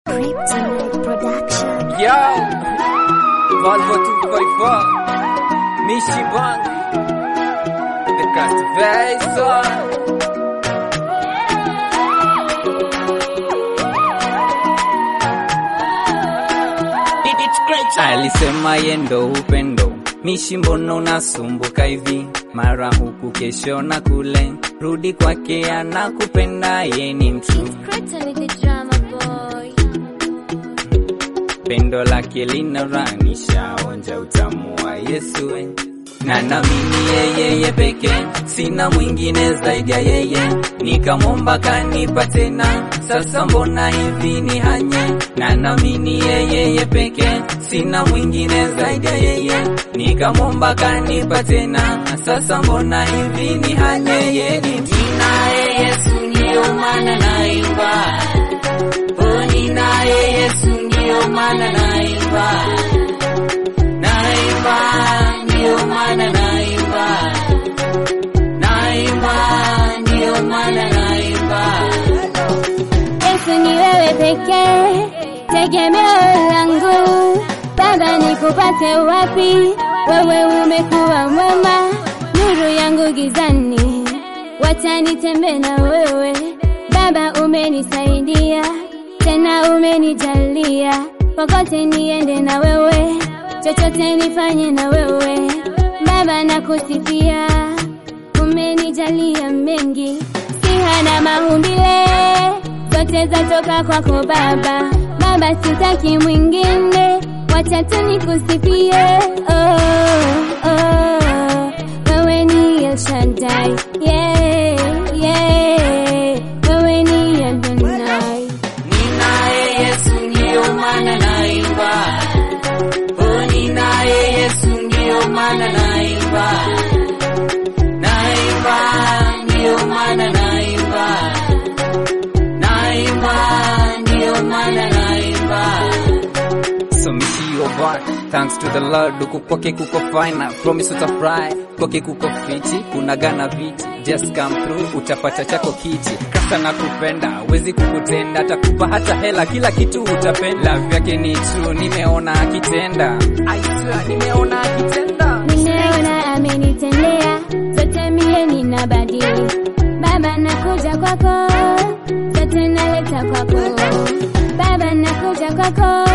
Kryptonite Production. Yo, Volvo 244, Mishi Bang, The Cast Vessel. Alisema yendo upendo, Mishi mbona unasumbuka hivi, mara huku kesho na kule, rudi kwake anakupenda, ye ni mtu Kryptonite the drama boy. pendo lake linaranisha onja utamu wa Yesu eh. na namini yeyeye pekee, sina mwingine zaidi ya yeye, nikamwomba kanipa tena, sasa mbona hivi ni hanye? na namini yeyeye pekee, sina mwingine zaidi ya yeye, nikamwomba kanipa tena, sasa mbona hivi ni hanye? Yeye ni ninaye Yesu, ndiyo maana naimba Oni naye Yesu ndio maana naimba, naimba ndio maana naimba, naimba ndio maana naimba. Yesu ni wewe pekee, tegemeo langu. Baba nikupate wapi? Wewe umekuwa mwema, nuru yangu gizani, wacha nitembe na wewe. Baba umenisaidia, tena umenijalia, popote niende na wewe, chochote nifanye na wewe. Baba nakusifia, umenijalia mengi, siha na maumbile zote zatoka kwako Baba. Baba, sitaki mwingine, wacha tu nikusifie. Oh, oh, wewe ni El Shaddai, yeah, yeah, wewe ni Adonai. Ninaye Yesu ndio maana naimba, oh, ninaye Yesu ndio maana naimba, naimba ndio maana naimba, naimba ndio maana naimba. So mishi your bar, thanks to the Lord, huku kwake kuko fine, I promise utafurahi, kwake kuko fiti, kuna gana viti, just come through, utapata chako kiti, kasa na kupenda, wezi kukutenda, atakupa hata hela, kila kitu utapenda, love yake ni true, nimeona akitenda, I swear, nimeona akitenda. Nimeona amenitendea zote, mie ninabadili. Baba nakuja kwako, zote naleta kwako. Baba nakuja kwako,